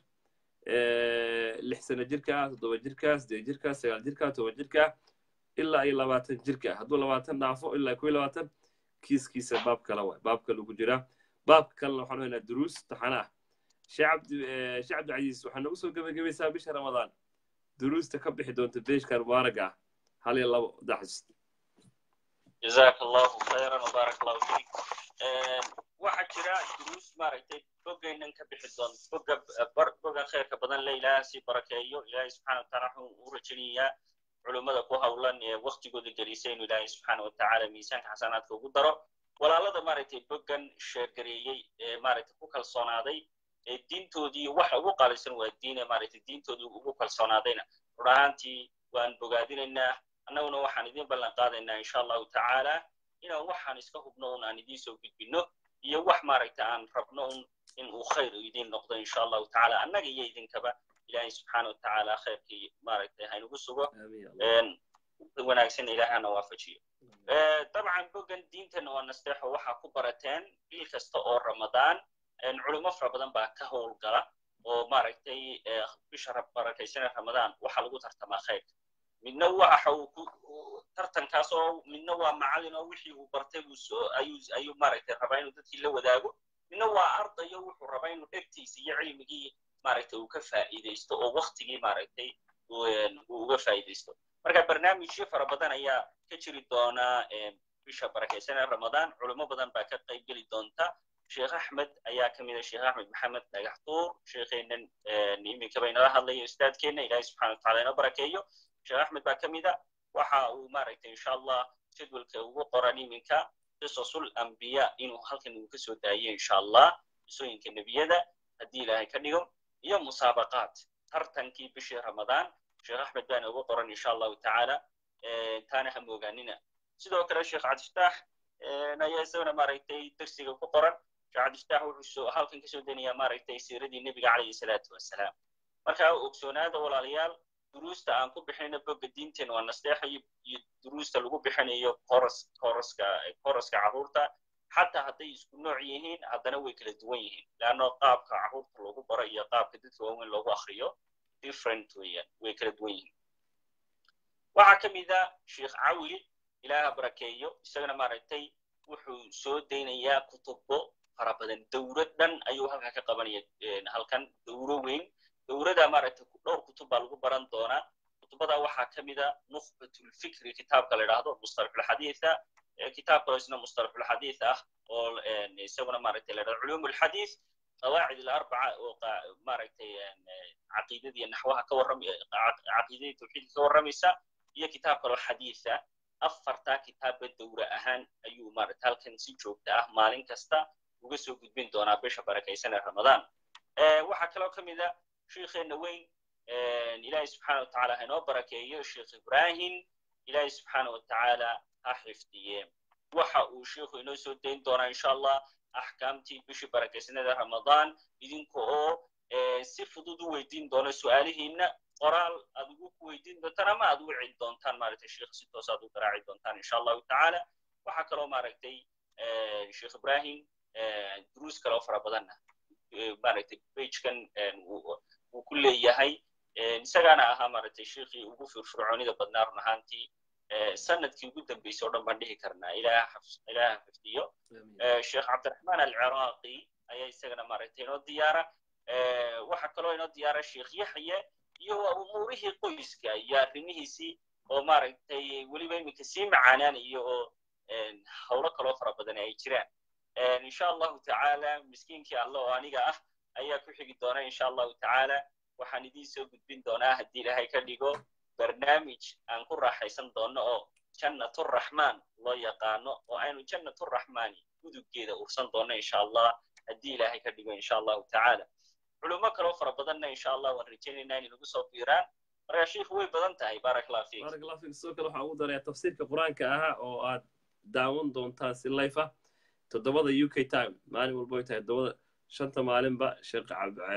lix sano jirka toddoba jirka siddeed jirka sagaal jirka toban jirka ilaa iyo labaatan jirka hadduu labaatan dhaafo ilaa kow iyo labaatan kiiskiisa baab kale waay baab kale ugu jiraa baabka kalena waxaan haynaa duruus taxana ah sheekh cabdi sheekh cabdicasiis waxaa nagu soo gebagabaysaa bisha ramadaan duruusta ka bixi doonta beeshkan mubaaraga ah hal iyo labo daxis جزاك الله خيرا وبارك الله فيك waxaa jira duruus maaragtay bogaynan ka bixi doon boga boga khayrka badan le ilaaha sii barakeeyo ilaahay subxana wataala wuxuu u rajaynayaa culummada ku hawlan ee waktigooda gelisay inuu ilaahay subxaana watacaala miisaanka xasanaadka ugu daro walaalada maaragtay bogan sheergareeyey ee maaragtay ku kalsoonaaday ee diintoodii waxa ugu qaalisan waa diine maaragtay diintoodii ugu kalsoonaadayna run ahaantii waan bogaadinaynaa annaguna waxaan idin ballan qaadaynaa insha allahu tacaala inaan waxaan iska hubno un aan idiin soo gudbinno iyo wax maaragta aan rabno un in uu khayr idiin noqdo insha allahu tacaala annaga iyo idinkaba ilaahay subxaana watacaala khayrkii maaragtay haynagu sugo wanaagsan ilaahana waafajiyo dabcan bogan diintana waa nasteexo waxaa ku barateen bil kasta oo ramadaan culummo fara badan baa ka howlgala oo maaragtay bisha barakaysana ramadaan waxaa lagu tartamaa khayrka midna waxa uu ku tartankaas oo midna waa macallin oo wixii uu bartay uu soo ayuu ayuu maaragtay rabaa inuu dadkii la wadaago midna waa ardayo wuxuu rabaa inuu dhegtiisa iyo cilmigii maaragtay uu ka faa'iidaysto oo waktigii maaragtay uu uga faa'iidaysto marka barnaamijyo fara badan ayaa ka jiri doona bisha barakaysanee ramadaan culimo badan baa ka qayb geli doonta sheekh axmed ayaa ka mid a sheekh axmed maxamed dhagaxtuur sheekheennan iminkaba inala hadlayo ustaadkeenna ilaahay subxana wataala ina barakeeyo sheekh axmed baa ka mid a waxa uu maaragtay insha allah jadwalka ugu qoran iminka qisasul ambiya inuu halkan uu kasoo daayo insha allah qisooyinka nebiyada haddii ilaahay ka dhigo iyo musaabaqaat tartankii bishii ramadaan sheekh axmed baana ugu qoran insha allahu tacaala taana ha moogaanina sidoo kale sheekh cabdifataax ayaa isagana maaragtay dersiga ku qoran sheekh cabdifataax wuxuu halkan kasoo daynayaa maaragtay siiradii nebiga calayhi salaatu wassalaam marka ogsoonaada walaalayaal duruusta aan ku bixinayno boga diinteena waa nasteexa iyo duruusta lagu bixinayo koras koraska koraska carruurta xataa hadday isku nooc yihiin haddana way kala duwan yihiin leanno qaabka carruurta lagu baro iyo qaabka dadka waaweyn loogu akriyo different weeyaan way kala duwan yihiin waxaa ka mid a sheekh cawil ilaaha barakeeyo isagana maaragtay wuxuu soo daynayaa kutubo fara badan dowlad dhan ayuu halkan ka qabanaya halkan dowro weyn dowrada maaragtay dhowr kutub baa lagu baran doonaa kutubada waxaa ka mid a nukhbatulfikri kitaabka la idhaahdo mustalaxulxadiitha kitaab kaloo isna mustalaxulxadiith ah oo isaguna maaragtay la idhahdo culumulxadiith qawaacid alarbaca oo maaragtay caqiidadii naxwaha ka warram caqiidadii tawxiidka ka warramaysa iyo kitaab kaloo xadiisa afartaa kitaabba dowra ahaan ayuu maaragta halkan si joogta ah maalin kasta uga soo gudbin doonaa bisha barakaysan ee ramadaan waxaa kaloo ka mid a sheikheena weyn ilaahay subxaana wa tacaala ha inoo barakeeyo sheikh ibrahim ilaahay subxaana wa tacaala ha xifdiye waxa uu sheikhu inoo soo dayn doonaa insha allah axkaamtii bishii barakaysanada ramadaan idinka oo si fudud u weydiin doona su'aalihiinna qoraal aad ugu ku weydiin doontaan ama aad u wicin doontaan maaragtay sheikh si toos aad u garaaci doontaan insha allahu tacaala waxaa kaloo maaragtay sheikh ibrahim duruus kaloo fara badanna maaragtay pagekan uu ku leeyahay isagaana ahaa maaragtay sheikhii ugu firfircoonida badnaa run ahaantii sanadkii ugu dambeysay o dhan baan dhihi karnaa ilaaha xifdiyo sheekh cabdiraxmaan alciraaqi ayaa isagana maaragtay inoo diyaara waxaa kaloo inoo diyaara sheekh yaxye iyo umuurihii qoyska iyo arrimihiisii oo maaragtay weliba iminka sii macaanaanayo oo howlo kaloo fara badan ay jiraan insha allahu tacaala miskiinkii alle oo aniga ah ayaa ku xigi doona insha allahu tacaala waxaan idiin soo gudbin doonaa haddii ilaahay ka dhigo barnaamij aan ku raaxaysan doono oo jannaturaxmaan loo yaqaano oo aynu jannaturaxmaani gudubgeeda ursan doono insha allah haddii ilaahay ka dhigo insha allahu tacaala culummo kaloo fara badanna insha allah waan rajaynaynaa inay nagu soo biiraan marka shiikhu way badan tahay baarak allah fiik baarak allah fiik sidoo kale waxaan ugu darayaa tafsiirka qur-aanka ahaa oo aad daawan doontaan si life ah toddobada u k time maalin walba ay tahay toddobada shanta maalinba sheekh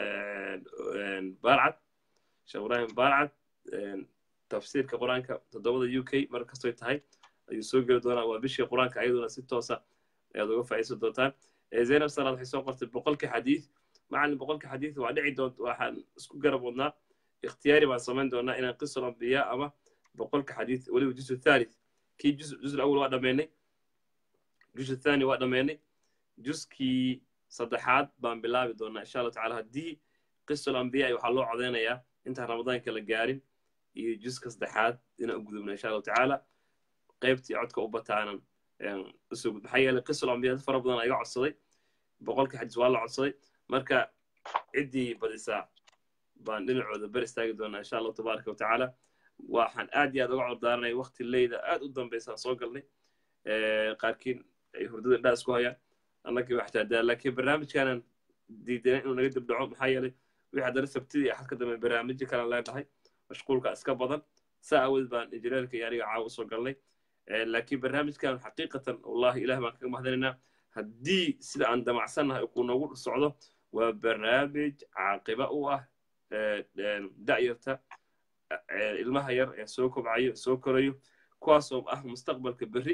baarcad sheekh ibrahim baarcad tafsiirka qur-aanka toddobada u k mar kastoy tahay ayuu soo geli doonaa waa bishii qur-aanka ayaduna si toosa ayaad uga faa'iidsan doontaan zaynab salaad waxay soo qortay boqolka xadiid macalin boqolka xadiid waa dhici doonta waxaan isku garab wadnaa ikhtiyaari baan samayn doonaa inaan qisul ambiya ama boqolka xadiid weliba jusu thalith kii jus awal waa dhammaynay jusu thani waa dhammaynay juskii saddexaad baan bilaabi doonaa insha allahu tacala haddii qisul ambiya waxaa loo codeynayaa intaan ramadaanka la gaarin iyo juska saddexaad inaan u gudubna insha allahu tacaala qaybtii codka u bataanan usoo gud maxaa yeelay qisul ambiya dad fara badan iga codsaday boqolka xadiis waa la codsaday marka ciddii badisaa baan dhinacooda ber istaagi doonaa insha allahu tabaaraka watacaala waxaan aad iyo aad uga cordaaranay wakti leyda aad u dambaysaan soo galnay qaarkiin ay hurdada indhaa isku hayaan annagii waa xitaadaa laakiin barnaamijkaanan diidanan inuu naga dibdhaco maxaa yeelay wixii haddana sabtidii axad ka dambe barnaamijyo kalan leenahay mashquulka iska badan saa awood baan injineerka iyo aniga caawa usoo galnay laakiin barnaamijkan xaqiiqatan wallahi ilaah baan kaga mahadinaynaa haddii sida aan damacsannahay kuu noogu socdo waa barnaamij caaqiba u ah da'yarta ilmaha yar ee soo kobcayo soo korayo kuwaasoo ah mustaqbalka berri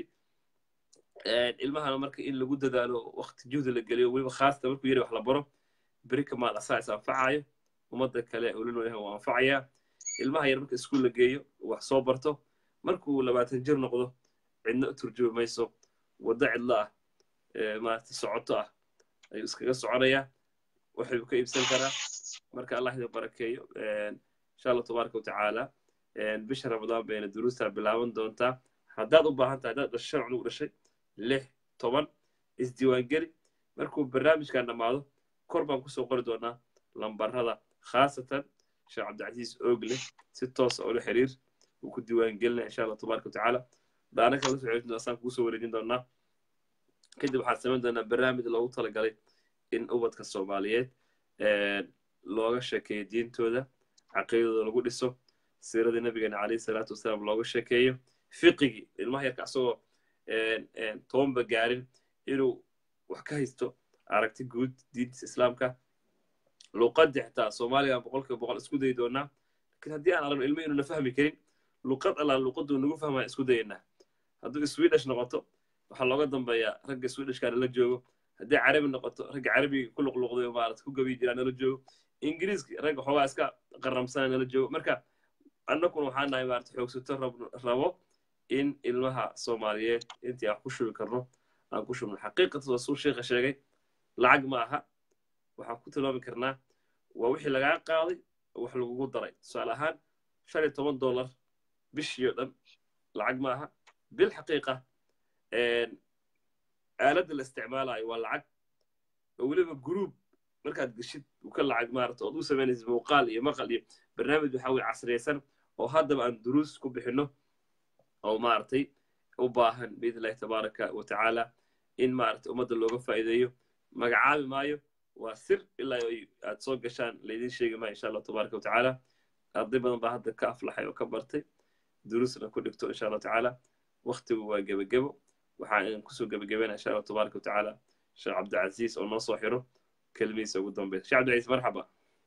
ilmahana marka in lagu dadaalo wakti juhda la geliyo weliba khaasata markuu yari wax la baro berri kamaad asaa is anfacayo ummadda kale olinoyahan waa anfacayaa ilmaha yar marka iskuul la geeyo wax soo barto markuu labaatan jir noqdo cidna u turjumi mayso waddo cidlo ah maarata socoto ah ayuu iskaga soconayaa waxayuu ka iibsan karaa marka allah idin barakeeyo insha allah tabaaraka watacaala bisha ramadaan bayna duruustaa bilaaban doontaa haddaad u baahan tahay haddaad dhashay sharcun ugu dhashay lix toban isdiiwaangeli markuu barnaamijkan dhammaado kor baan kusoo qori doonaa lambarada khaasatan sheekh cabdicasiis oogle si toosa ula xiriir uu ku diiwaangelinaya insha allah tabaaraka watacaala dhaana kala soo celin asaan kugu soo wareejin doonaa kadib waxaan samayn doonaa barnaamij loogu talagalay in ubadka soomaaliyeed looga sheekeeyo diintooda caqiidadooda lagu dhiso siiradii nabigeena calayhi salaatu wasalaam looga sheekeeyo fiqigii ilmaha yarka asagoo tobanba gaarin inuu wax ka haysto aragti guud diintiisa islaamka luqadii xitaa soomaaliga boqolkiiba boqol isku dayi doonaa lakin haddii aan aragno ilmo inuuna fahmi karin luqad allaan luqaduu nagu fahmaya isku dayaynaa hadduu swedish noqoto waxaa looga dambeeyaa ragga swedishka nala joogo haddii carabi noqoto ragga carabiga ku luqluqday maarata ku gabiyi jiraa nala joogo ingiriiska ragga xoogaa iska qaramsana nala joogo marka annaguna waxaan nahay maarata xoogsato rabo in ilmaha soomaaliyeed intii aan ku shubi karno aan ku shubno xaqiiqatan waa suu sheekha sheegay lacag ma aha waxaan ku tilmaami karnaa waa wixii lagaa qaaday oo wax lagugu daray tusaale ahaan shan iyo toban dollar bishii oo dhan lacag ma aha bil xaqiiqa aaladda la isticmaalayo waa lacag oo weliba gruub markaad geshid u ka lacag maarata ood u samaynaysid muuqaal iyo maqal iyo barnaamij waxa weye casriyaysan oo haddaba aan duruus ku bixinno oo maaragtay u baahan biidn illahi tabaaraka wa tacaala in maaragtay ummadda looga faa'iideeyo magacaabi maayo waa sir ilaa aad soo gashaan laydin sheegi maayo insha allah tabaaraka wa tacaala arday badan baa hadda ka aflaxay oo ka bartay duruusna ku dhigto insha allah tacaala waktigu waa gebagebo waxaan kusoo gebagabeynaa insha allah tabaaraka wa tacaala sheekh cabdilcaziis oo noo soo xiro kelmihiisa ugu dambeya sheekh cabdilcaziis marxaba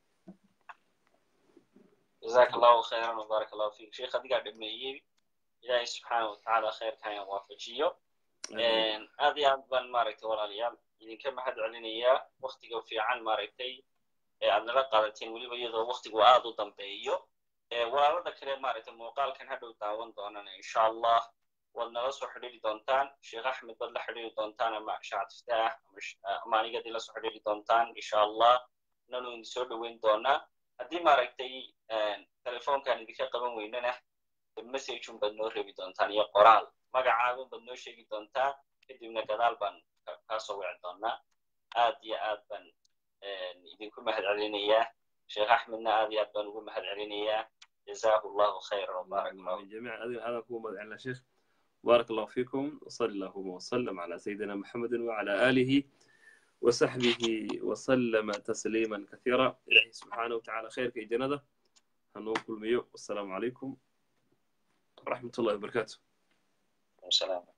جزاك الله خيرا وبارك الله فيك شيخ adigaa dhameeyey ilaahay subxaana watacaala khayrkan aan waafajiyo aad iyo aad baan maaragtay walaalayaal idinka mahad celinayaa waktiga fiican maaragtay ee aad nala qaadateen weliba iyadoo waktigu aad u dambeeyo walaalada kale maaragtay muuqaalkan hadhow daawan doonana insha allah waad nala soo xidhiiri doontaan sheekh axmed baad la xidhiiri doontaan ama shacad fitaah ama anigadii la soo xidhiiri doontaan insha allah nanu idin soo dhoweyn doonaa haddii maaragtay telefoonkan idinka qaban weynana messageun baad noo reebi doontaan iyo qoraal magacaagun baad noo sheegi doontaa kadibna gadaal baan kaasoo wici doonaa aad iyo aad baan idinku mahad celinayaa sheekh axmedna aad iyo aad baan ugu mahad celinayaa جزاه الله خيرا وبارك الله جميعا هذا هو مدعنا شيخ بارك الله فيكم وصلى اللهم وسلم على سيدنا محمد وعلى آله وصحبه وسلم تسليما كثيرا إلهي سبحانه وتعالى خير في جنده هنوكل ميو والسلام عليكم ورحمة الله وبركاته السلام